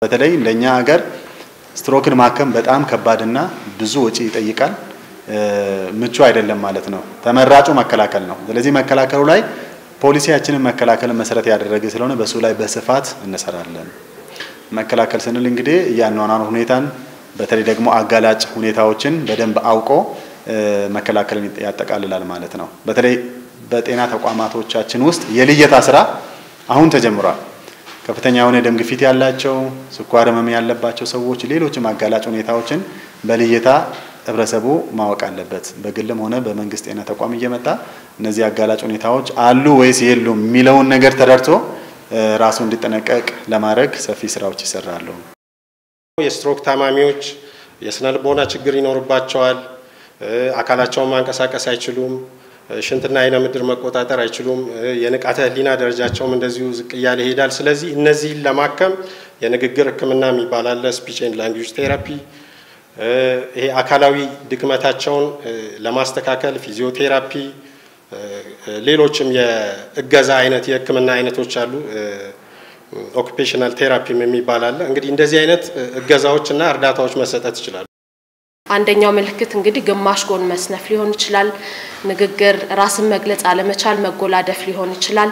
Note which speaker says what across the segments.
Speaker 1: በተለይ እንደኛ ሀገር ስትሮክን ማከም በጣም ከባድና ብዙ ወጪ ይጠይቃል። ምቹ አይደለም ማለት ነው። ተመራጩ መከላከል ነው። ስለዚህ መከላከሉ ላይ ፖሊሲያችንን መከላከልን መሰረት ያደረገ ስለሆነ በሱ ላይ በስፋት እንሰራለን። መከላከል ስንል እንግዲህ እያኗኗር ሁኔታን በተለይ ደግሞ አጋላጭ ሁኔታዎችን በደንብ አውቆ መከላከልን ያጠቃልላል ማለት ነው። በተለይ በጤና ተቋማቶቻችን ውስጥ የልየታ ስራ አሁን ተጀምሯል። ከፍተኛ የሆነ ደም ግፊት ያላቸው፣ ስኳር ህመም ያለባቸው ሰዎች፣ ሌሎችም አጋላጭ ሁኔታዎችን በልየታ ህብረተሰቡ ማወቅ አለበት። በግልም ሆነ በመንግስት ጤና ተቋም እየመጣ እነዚህ አጋላጭ ሁኔታዎች አሉ ወይስ የሉም የሚለውን ነገር ተረድቶ ራሱ እንዲጠነቀቅ ለማድረግ ሰፊ ስራዎች ይሰራሉ።
Speaker 2: የስትሮክ ታማሚዎች የስነ ልቦና ችግር ይኖርባቸዋል። አካላቸውን ማንቀሳቀስ አይችሉም። ሽንትና አይነ ምድር መቆጣጠር አይችሉም። የንቃተ ህሊና ደረጃቸውም እንደዚሁ ዝቅ እያለ ይሄዳል። ስለዚህ እነዚህን ለማከም የንግግር ህክምና የሚባል አለ፣ ስፒች ኤንድ ላንጉጅ ቴራፒ። ይሄ አካላዊ ድክመታቸውን ለማስተካከል ፊዚዮቴራፒ፣ ሌሎችም የእገዛ አይነት የህክምና አይነቶች አሉ። ኦኩፔሽናል ቴራፒም የሚባል አለ። እንግዲህ እንደዚህ አይነት እገዛዎችና እርዳታዎች መሰጠት ይችላሉ።
Speaker 3: አንደኛው ምልክት እንግዲህ ግማሽ ጎን መስነፍ ሊሆን ይችላል። ንግግር፣ ራስን መግለጽ አለመቻል፣ መጎላደፍ ሊሆን ይችላል።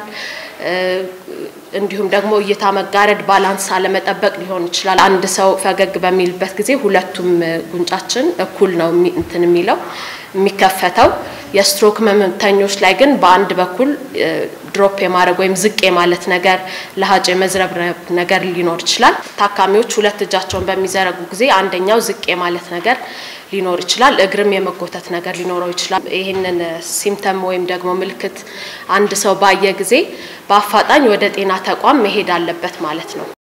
Speaker 3: እንዲሁም ደግሞ እይታ መጋረድ፣ ባላንስ አለመጠበቅ ሊሆን ይችላል። አንድ ሰው ፈገግ በሚልበት ጊዜ ሁለቱም ጉንጫችን እኩል ነው እንትን የሚለው የሚከፈተው። የስትሮክ ህመምተኞች ላይ ግን በአንድ በኩል ድሮፕ የማድረግ ወይም ዝቅ የማለት ነገር፣ ለሀጭ የመዝረብረብ ነገር ሊኖር ይችላል። ታካሚዎች ሁለት እጃቸውን በሚዘረጉ ጊዜ አንደኛው ዝቅ የማለት ነገር ሊኖር ይችላል። እግርም የመጎተት ነገር ሊኖረው ይችላል። ይህንን ሲምተም ወይም ደግሞ ምልክት አንድ ሰው ባየ ጊዜ በአፋጣኝ ወደ ጤና ተቋም መሄድ አለበት ማለት ነው።